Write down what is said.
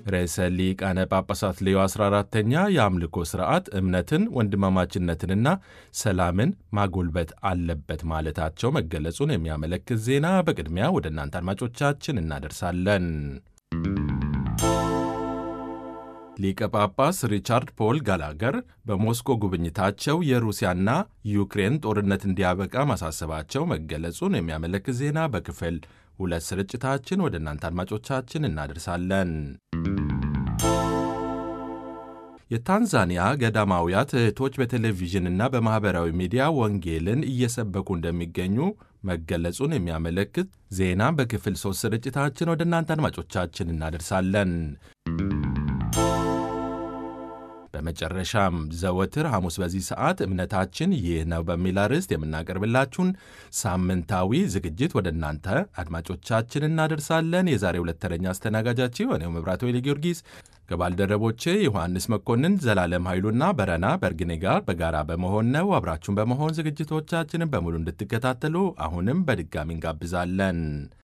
ርዕሰ ሊቃነ ጳጳሳት ሌዮ 14ተኛ የአምልኮ ሥርዓት እምነትን፣ ወንድማማችነትንና ሰላምን ማጎልበት አለበት ማለታቸው መገለጹን የሚያመለክት ዜና በቅድሚያ ወደ እናንተ አድማጮቻችን እናደርሳለን። ሊቀ ጳጳስ ሪቻርድ ፖል ጋላገር በሞስኮ ጉብኝታቸው የሩሲያና ዩክሬን ጦርነት እንዲያበቃ ማሳሰባቸው መገለጹን የሚያመለክት ዜና በክፍል ሁለት ስርጭታችን ወደ እናንተ አድማጮቻችን እናደርሳለን። የታንዛኒያ ገዳማውያት እህቶች በቴሌቪዥንና በማኅበራዊ ሚዲያ ወንጌልን እየሰበኩ እንደሚገኙ መገለጹን የሚያመለክት ዜና በክፍል ሦስት ስርጭታችን ወደ እናንተ አድማጮቻችን እናደርሳለን። በመጨረሻም ዘወትር ሐሙስ በዚህ ሰዓት እምነታችን ይህ ነው በሚል አርዕስት የምናቀርብላችሁን ሳምንታዊ ዝግጅት ወደ እናንተ አድማጮቻችን እናደርሳለን። የዛሬ ሁለት ተረኛ አስተናጋጃችሁ እኔው መብራት ወይሌ ጊዮርጊስ ከባልደረቦቼ ዮሐንስ መኮንን፣ ዘላለም ኃይሉና በረና በርግኔ ጋር በጋራ በመሆን ነው። አብራችሁን በመሆን ዝግጅቶቻችንን በሙሉ እንድትከታተሉ አሁንም በድጋሚ እንጋብዛለን።